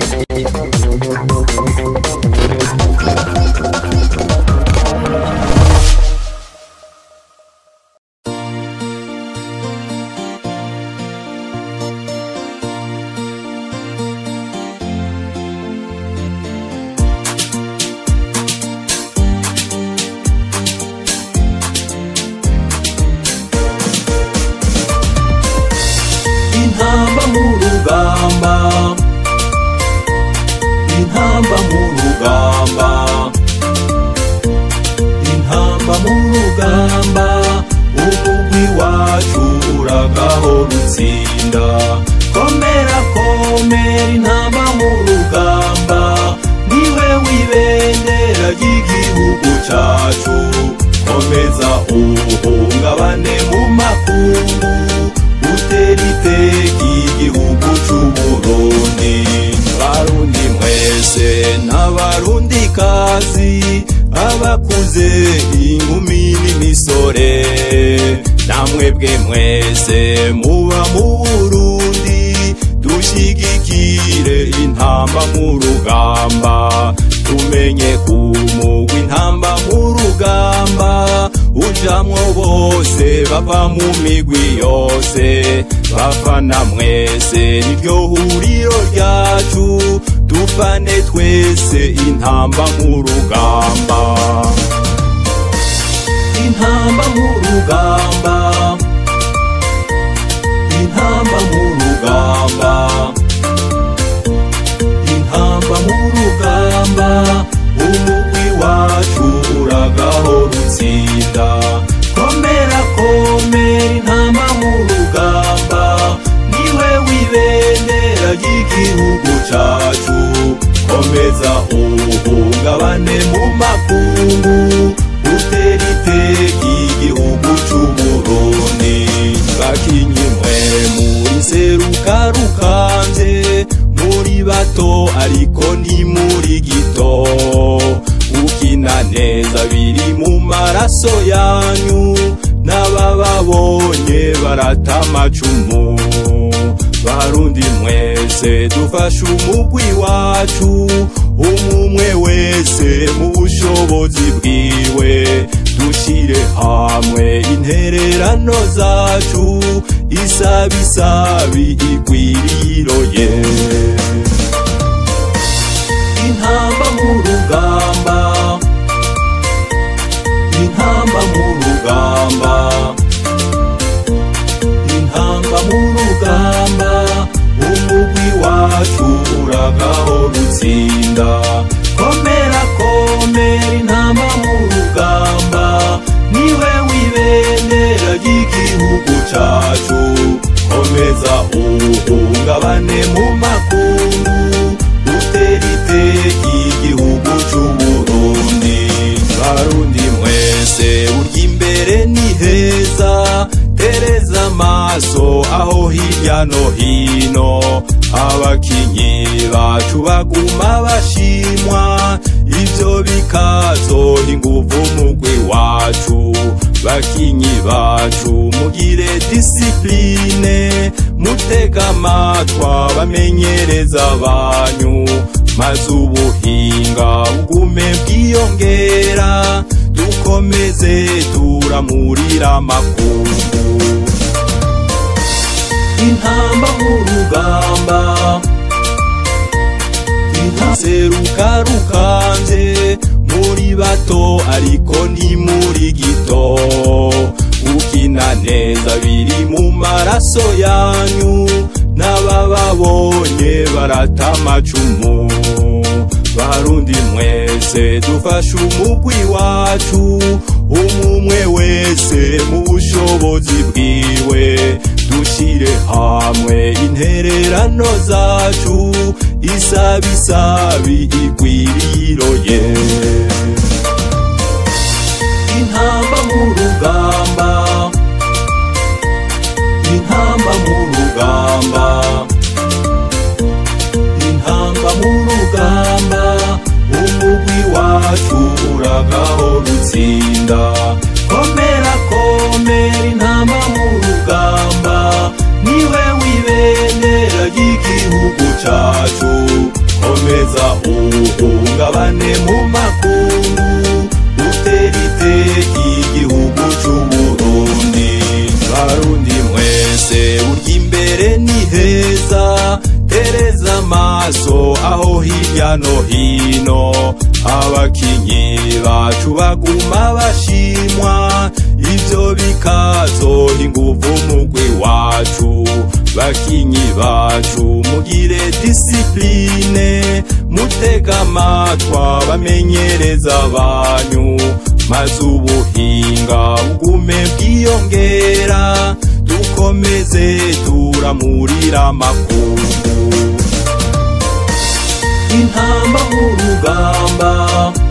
intamba mu rugamba intamba mu rugamba intamba mu rugamba umugwi wacu uragaho rutsinda komera komera intamba mu rugamba niwe wibendera ry'igihugu cacu komeza uhungabane mu makungu utera iteka igihugu c'uburundi barundi mwese n'abarundi kazi abakuze inkumi n'imisore namwebwe mwese muba mu burundi dushigikire intamba mu rugamba tumenye kumugwa intamba mu rugamba ujamwo bose bava mu migwi yose bafana mwese niryo huriro ryacu dufane twese intamba mu rugamba intamba mu rugamba intamba mu rugamba intamba mu rugamba umugwi wacu uragaho rutsinda komera komera intamba mu rugamba niwe wibendera ry'igihugu cacu komeza uhungabane mu makungu utera iteka igihugu c'uburundi bakinyi mwe muri seruka rukanze muri bato ariko ni muri gito ukina neza biri mu maraso yanyu n'abababonye barata amacumu barundi mwese dufashe umugwi wacu umumwe wese mu bushobozi bwiwe dushire hamwe intererano zacu isabisabi igwiriroye intamba mu rugamba intamba mu rugamba intamba mu rugamba umugwi wacu uragaho rutsinda komera komera intamba mu rugamba niwe wibendera ry'igihugu cacu komeza uhungabane mu makungu utera iteka igihugu c'uburundi barundi mwese urya imbere ni heza tereza amaso aho hirya no hino abakinyi bacu baguma bashimwa ivyo bikazoha inguvu mugwi wacu bakinyi bacu mugire disipline mutega amatwa bamenyereza banyu maze ubuhinga bugume bwiyongera dukomeze turamurira amakungu intamba mu rugamba intaseruka rukanze muri bato ariko ni muri gito ukina neza biri mu maraso yanyu n'abababonye barata amacumu barundi mwese dufashe umugwi wacu umumwe wese mu bushobozi bwiwe dushire hamwe intererano zacu isabisabi igwiriroye intamba mu rugamba intamba mu rugamba intamba mu rugamba umugwi wacu uragaho rutsinda komera komera intamba mu rugamba niwe wibendera ry'igihugu cacu guteza uhungabane mu makungu utera iteka igihugu c'uburundi barundi mwese urya imbere ni heza tereza amaso aho hirya no hino abakinyi bacu baguma bashimwa ivyo bikazoha inguvu mugwi wacu bakinyi bacu mugire disipline mutega amatwa bamenyereza banyu maze ubuhinga bugume bwiyongera dukomeze turamurira amakungu intamba mu rugamba